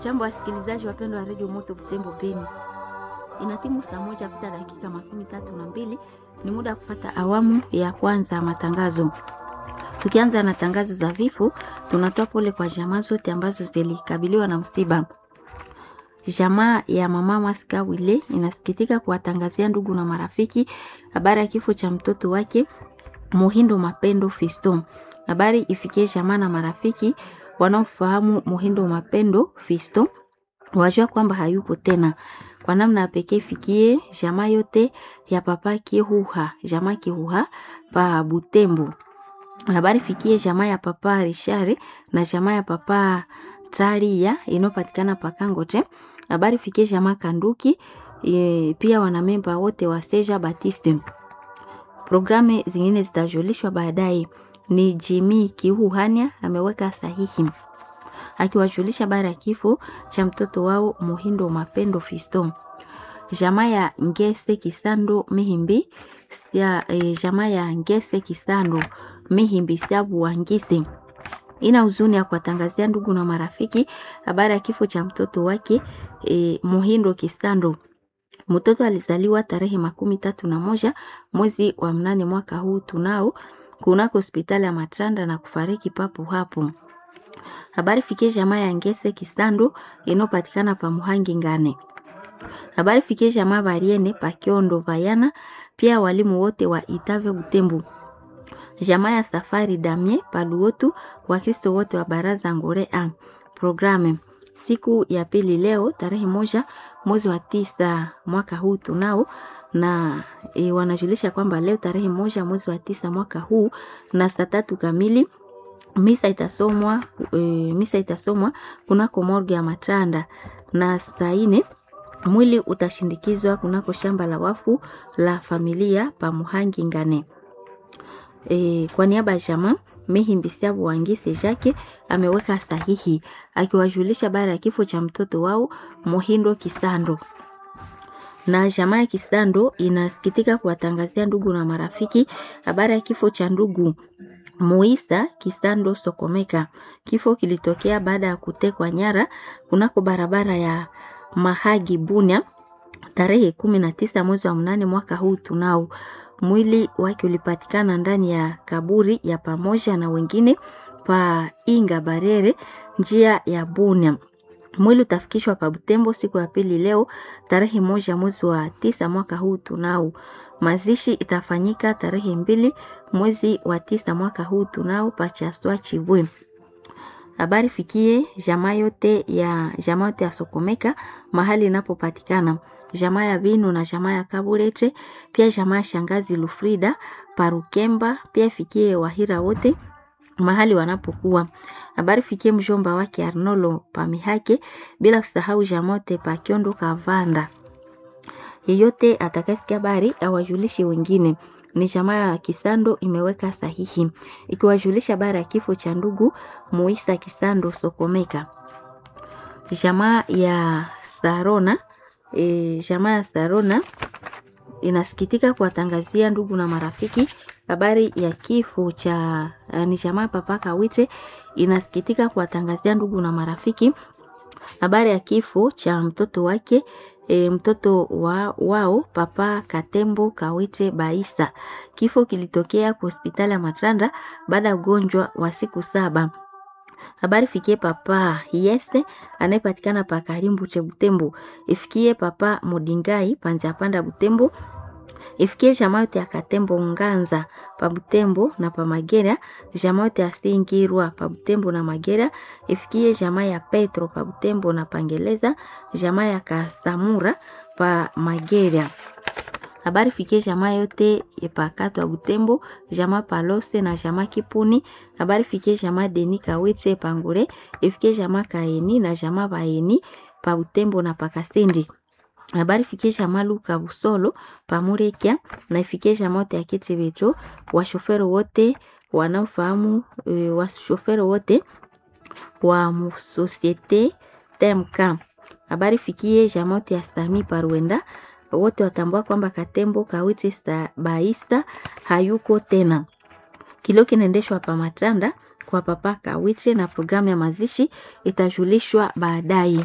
Jambo wasikilizaji wapendwa wa redio Moto Butembo Beni, inatimu saa moja pita dakika makumi tatu na mbili. Ni muda wa kufata awamu ya kwanza ya matangazo. Tukianza na tangazo za vifo, tunatoa pole kwa jamaa zote ambazo zilikabiliwa na msiba. Jamaa ya mama Maska Wile inasikitika kuwatangazia ndugu na marafiki habari ya kifo cha mtoto wake Muhindo Mapendo Fisto. Habari ifikie jamaa na marafiki wanaofahamu Muhindo Mapendo Fisto wajua kwamba hayupo tena. Kwa namna ya pekee ifikie jamaa yote ya papa Kihuha, jamaa Kihuha pa Butembo. Habari fikie jamaa ya papa Rishare na jamaa ya papa Taria inayopatikana pa Kangote. Habari fikie jamaa Kanduki e, pia wanamemba wote wa Seja Batiste. Programu zingine zitajulishwa baadaye. Ni Jimmy Kihuhania ameweka sahihi akiwajulisha habari ya kifo cha mtoto wao Muhindo Mapendo Fisto. Jamaa ya Ngese Kisando Mihimbi ya, e, jamaa ya Ngese Kisando Mihimbi Sabu Wangise ina huzuni ya kuwatangazia ndugu na marafiki habari ya kifo cha mtoto wake e, Muhindo Kisando. Mtoto alizaliwa tarehe makumi tatu na moja mwezi wa mnane mwaka huu tunao kunako hospitali ya Matranda na kufariki papo hapo. Habari fikie jamaa ya Ngese Kisando inopatikana pa Muhangi Ngane. Habari fikie jamaa Bariene pa Kiondo Vayana, pia walimu wote wa Itave Butembo. Jamaa ya Safari Damie pa Luotu, Wakristo wote wa Baraza Ngore A. Programe siku ya pili leo tarehe moja mwezi wa tisa mwaka huu tunao na e, wanajulisha kwamba leo tarehe moja mwezi wa tisa mwaka huu na saa tatu kamili misa itasomwa e, misa itasomwa kunako morgue ya Matanda na saa ine mwili utashindikizwa kunako shamba la wafu la familia pa Muhangi Ngane. E, kwa niaba ya jamaa Mehimbisiabu Wangise Jake ameweka sahihi akiwajulisha habari ya kifo cha mtoto wao Mohindo Kisando na jamaa ya Kisando inasikitika kuwatangazia ndugu na marafiki habari ya kifo cha ndugu Muisa Kisando Sokomeka. Kifo kilitokea baada ya kutekwa nyara kunako barabara ya Mahagi Bunya tarehe kumi na tisa mwezi wa mnane mwaka huu tunao. Mwili wake ulipatikana ndani ya kaburi ya pamoja na wengine pa Inga Barere njia ya Bunya. Mwili utafikishwa pa Butembo siku ya pili leo tarehe moja mwezi wa tisa mwaka huu tunao. Mazishi itafanyika tarehe mbili mwezi wa tisa mwaka huu tunao pachaswa Chivwe. Habari fikie jamaa yote ya jamaa yote ya Sokomeka mahali inapopatikana jamaa ya Binu na jamaa ya Kaburete, pia jamaa ya shangazi Lufrida Parukemba, pia ifikie Wahira wote mahali wanapokuwa. Habari fikie mjomba wake Arnolo Pamihake, bila kusahau jamaa yote pa Kiondo Kavanda. Yeyote atakayesikia habari awajulishe wengine. Ni jamaa ya Kisando imeweka sahihi ikiwajulisha habari ya kifo cha ndugu Muisa Kisando Sokomeka. Jamaa ya Sarona e, jamaa ya Sarona inasikitika kuwatangazia ndugu na marafiki habari ya kifo cha ni jamaa Papa Kawite inasikitika kuwatangazia ndugu na marafiki habari ya kifo cha mtoto wake e, mtoto wa, wao Papa Katembo Kawite Baisa. Kifo kilitokea kwa hospitali ya Matranda baada ya ugonjwa wa siku saba. Habari fikie papa Yese anayepatikana pa Karimbu che Butembo, ifikie papa Mudingai panza panda Butembo, ifikie jamaa yote ya Katembo Nganza pa Butembo na pa Magera, jamaa yote ya Singirwa pa Butembo na Magera, ifikie jamaa ya Petro pa Butembo na Pangeleza, jamaa ya Kasamura pa Magera. Habari fikie jamaa yote epakato ya Butembo, jamaa Palose na jamaa Kipuni. Habari fikie jamaa Deni Kawitre Pangure, ifikie jamaa Kaeni na jamaa Baeni pa Butembo na Pakasindi. Habari fikie jamaa Luka Busolo Pamurekia na ifikie jamaa yote ya Kitrebecho, washoferi wote wanaofahamu e, washoferi wote wa Musosiete TMK. Habari fikie jamaa yote ya Sami Parwenda wote watambua kwamba Katembo Kawiti Baista hayuko tena. Kilio kinaendeshwa pa Matranda kwa papa Kawiche na programu ya mazishi itajulishwa baadaye.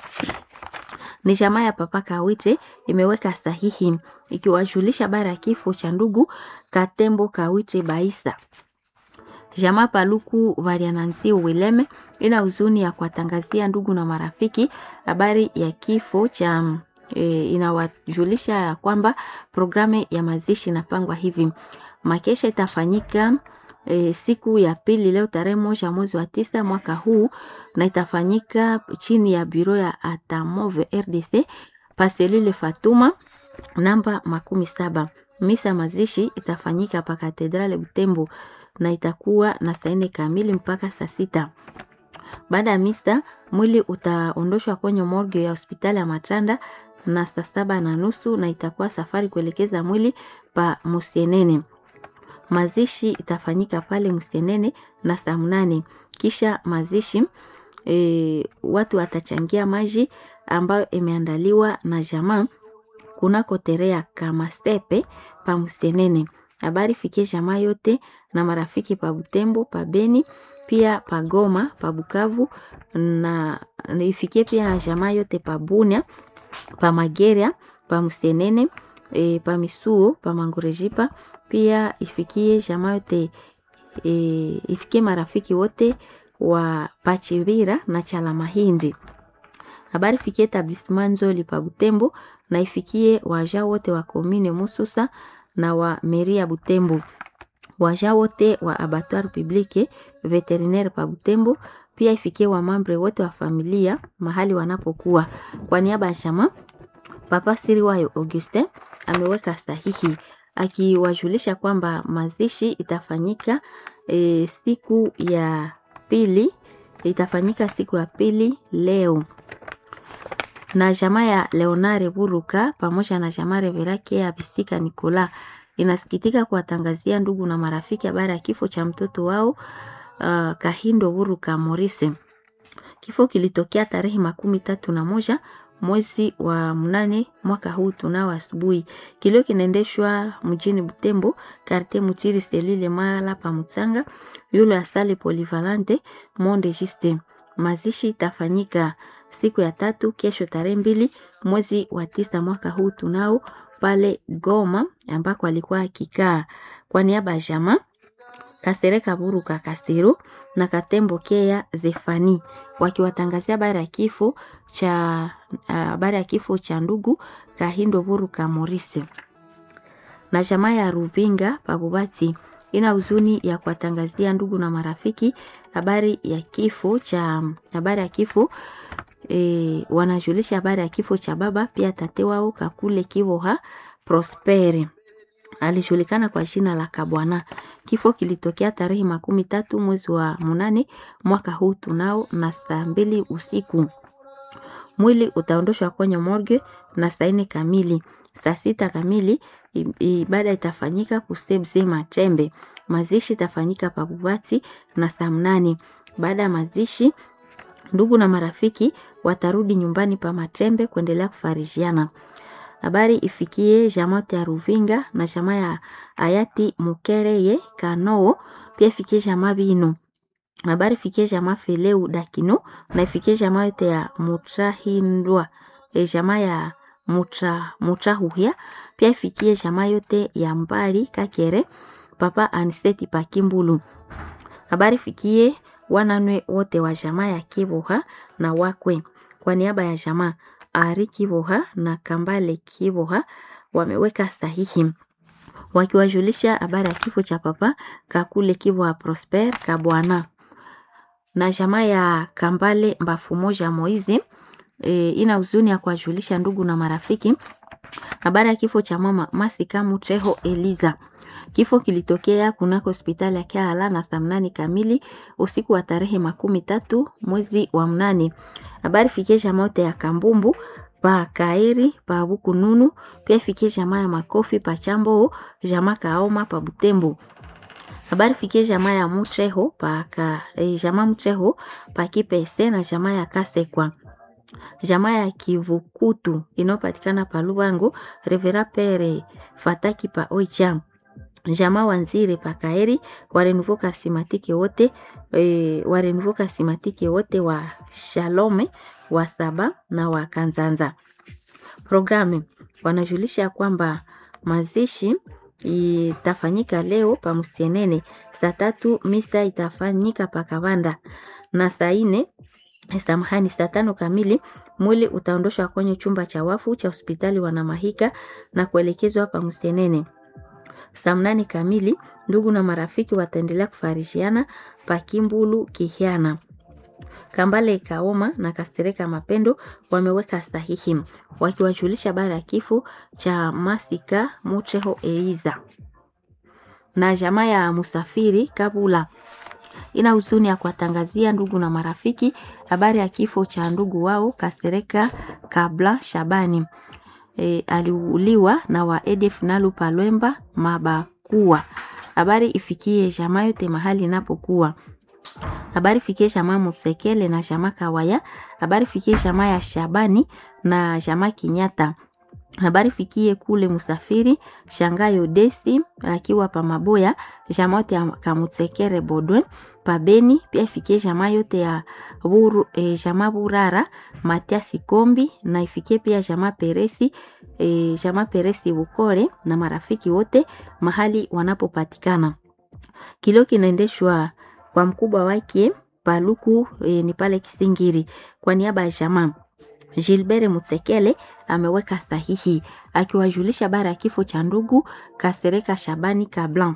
Ni jamaa ya papa Kawiche imeweka sahihi ikiwajulisha habari ya kifo cha ndugu Katembo Kawiche Baisa. Jamaa Paluku Varianansi Wileme ina huzuni ya kuwatangazia ndugu na marafiki habari ya kifo cha e, inawajulisha ya kwamba programu ya mazishi inapangwa hivi. Makesha itafanyika e, siku ya pili leo tarehe moja mwezi wa tisa mwaka huu na itafanyika chini ya biro ya Atamove RDC paselule Fatuma namba makumi saba. Misa mazishi itafanyika pa katedrale Butembo na itakuwa na saa nne kamili mpaka saa sita. Baada ya misa mwili utaondoshwa kwenye morgue ya hospitali ya Matanda na saa saba na nusu na itakuwa safari kuelekeza mwili pa Musienene. Mazishi itafanyika pale Musienene na saa mnane. Kisha mazishi e, watu watachangia maji ambayo imeandaliwa na jamaa kunako terea kama stepe pa Musienene. Habari fikie jamaa yote na marafiki pa Butembo, pa Beni, pia pa Goma, pa Bukavu na ifikie pia jamaa yote pa Bunia, pa Mageria, pa Musenene, e, pa Misuo, pa Mangorejipa, pia ifikie jamaa yote e, ifikie marafiki wote wa Pachivira na Chala Mahindi. Habari fikie etablissement Nzoli pa Butembo na ifikie waja wote wa komine Mususa na wa meri ya Butembo, waja wote wa abattoir publique veterinaire pa Butembo, pia ifikie wa mambre wote wa familia mahali wanapokuwa. Kwa niaba ya chama Papa Siriwayo Augustin ameweka sahihi akiwajulisha kwamba mazishi itafanyika e, siku ya pili itafanyika siku ya pili leo na jamaa ya Leonare Buruka pamoja na jamaa Reverake ya Bisika Nikola inasikitika kuwatangazia ndugu na marafiki habari ya kifo cha mtoto wao uh, Kahindo Buruka Morise. Kifo kilitokea tarehe makumi tatu na moja mwezi wa mnane mwaka huu tunao asubuhi. Kilio kinaendeshwa mjini Butembo, karte Mutiri Selile Mala pa Mutsanga, yule asale Polivalante Monde Juste. Mazishi itafanyika siku ya tatu kesho tarehe mbili mwezi wa tisa mwaka huu tunao pale Goma ambako alikuwa akikaa. Kwa niaba ya jamaa Kasereka Buruka Kasero na Katembo Kea Zefani wakiwatangazia habari ya kifo cha habari uh, ya kifo cha ndugu Kahindo Buruka Morisi na jamaa ya Ruvinga Babubati ina huzuni ya kuwatangazia ndugu na marafiki habari ya kifo cha habari ya kifo e, wanajulisha habari ya kifo cha baba pia tate wao Kakule Kivoha Prospere alijulikana kwa jina la Kabwana. Kifo kilitokea tarehe makumi tatu mwezi wa munane mwaka huu tunao na saa mbili usiku. Mwili utaondoshwa kwenye morgue na saa nne kamili. Saa sita kamili ibada itafanyika kusebze Matembe. Mazishi itafanyika Pabubati na saa mnane. Baada ya mazishi, ndugu na marafiki watarudi nyumbani pa Matembe kuendelea kufarijiana. Habari ifikie jamaa ya Ruvinga na jamaa ya hayati Mukereye Kanoo, pia ifikie jamaa Bino. Habari ifikie jamaa Feleu Dakino na ifikie jamaa yote ya Mutrahindwa, e jamaa ya Mutra Mutrahuhia, pia ifikie jamaa yote ya Mbali Kakere, papa Aniseti Pakimbulu. Habari ifikie wananwe wote wa jamaa ya Kiboha na wakwe. Kwa niaba ya jamaa Ari Kivoha na Kambale Kivoha wameweka sahihi wakiwajulisha habari ya kifo cha papa Kakule Kivoha Prosper Kabwana na jamaa ya Kambale Mbafu moja Moizi. E, ina huzuni ya kuwajulisha ndugu na marafiki habari ya kifo cha mama Masika Mutreho Eliza. Kifo kilitokea kunako hospitali ya Kiala na saa mnane kamili usiku wa tarehe makumi tatu mwezi wa mnane. Habari fikie jamaa yote ya Kambumbu pa Kairi pa Bukununu, pia fikie jamaa ya Makofi pa Chambo, jamaa Kaoma pa Butembo. Habari fikie jamaa ya Mutreho pa ka, eh, jamaa Mutreho pa Kipese na jamaa ya Kasekwa jamaa ya Kivukutu inayopatikana pa Lubango, Revera Pere Fataki pa Oicham jamaa wanzire pakaeri wa Renouveau Charismatique wote e, wa Renouveau Charismatique wote wa Shalome wa Saba na wa Kanzanza. Programu wanajulisha kwamba mazishi itafanyika leo pa Musienene saa tatu, misa itafanyika pa Kavanda na saa ine samahani, saa tano kamili mwili utaondoshwa kwenye chumba cha wafu cha hospitali Wanamahika na kuelekezwa pa Musienene. Saa mnane kamili ndugu na marafiki wataendelea kufarishiana pa Kimbulu Kihiana. Kambale Kaoma na Kastereka Mapendo wameweka sahihi wakiwajulisha bara ya kifo cha Masika Mutreho Eliza na jamaa ya Musafiri Kabula ina huzuni ya kuwatangazia ndugu na marafiki habari ya kifo cha ndugu wao Kasereka Kabla Shabani. E, aliuliwa na wa ADF Nalu Palwemba Mabakua. Habari ifikie jamaa yote mahali inapokuwa habari fikie jamaa Musekele na jamaa Kawaya. Habari fikie jamaa ya Shabani na jamaa Kinyata. Habari fikie kule Musafiri Shangayo Desi akiwa pa Maboya, jamaa yote ya Kamutsekere Bodwe pa Beni. Pia ifikie jamaa yote ya Buru, e, jamaa Burara Matiasi Kombi na ifikie pia jamaa Peresi e, jamaa Peresi Bukore na marafiki wote mahali wanapopatikana. Kilio kinaendeshwa kwa mkubwa wake Paluku e, ni pale Kisingiri. Kwa niaba ya jamaa Gilbert Musekele ameweka sahihi akiwajulisha bara ya kifo cha ndugu Kasereka Shabani Kablan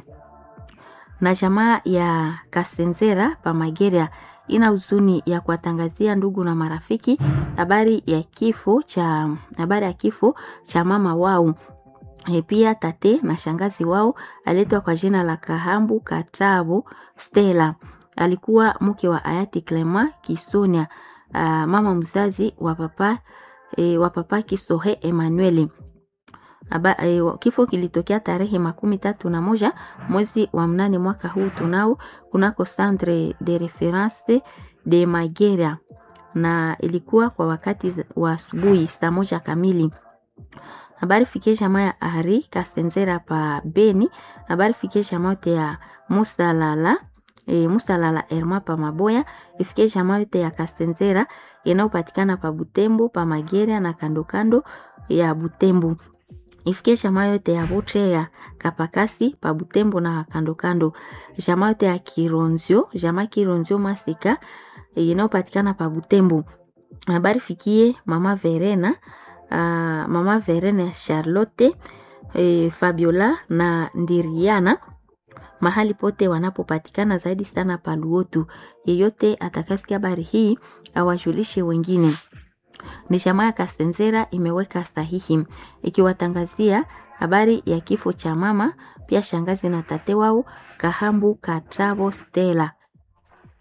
na jamaa ya Kasenzera Pamageria ina huzuni ya kuwatangazia ndugu na marafiki habari ya kifo cha habari ya kifo cha mama wao E, pia tate na shangazi wao aletwa kwa jina la Kahambu Katabo Stella. Alikuwa mke wa hayati Clema Kisonia, uh, mama mzazi wa papa e, wa papa Kisohe Emmanuel. Aba, e, kifo kilitokea tarehe makumi tatu na moja mwezi wa mnane mwaka huu tunao kunako Centre de Reference de Magera, na ilikuwa kwa wakati wa asubuhi saa moja kamili habari fikie jamaa ya Ari Kasenzera pa Beni. Habari fikie jamaa yote ya Musalala e, Musalala Erma pa Maboya. Ifikie jamaa yote ya Kasenzera inayopatikana pa Butembo pa Magera na kando kando ya Butembo. Ifikie jamaa yote ya Botre ya Kapakasi pa Butembo na kando kando. Jamaa yote ya Kironzio, jamaa Kironzio Masika inayopatikana pa Butembo. Habari fikie mama Verena Uh, mama Verena Charlotte eh, Fabiola na Ndiriana mahali pote wanapopatikana zaidi sana paluotu. Yeyote atakasikia habari hii awajulishe wengine. Ni jamaa ya Kasenzera imeweka sahihi ikiwatangazia habari ya kifo cha mama pia shangazi na tate wao Kahambu Katrabo Stella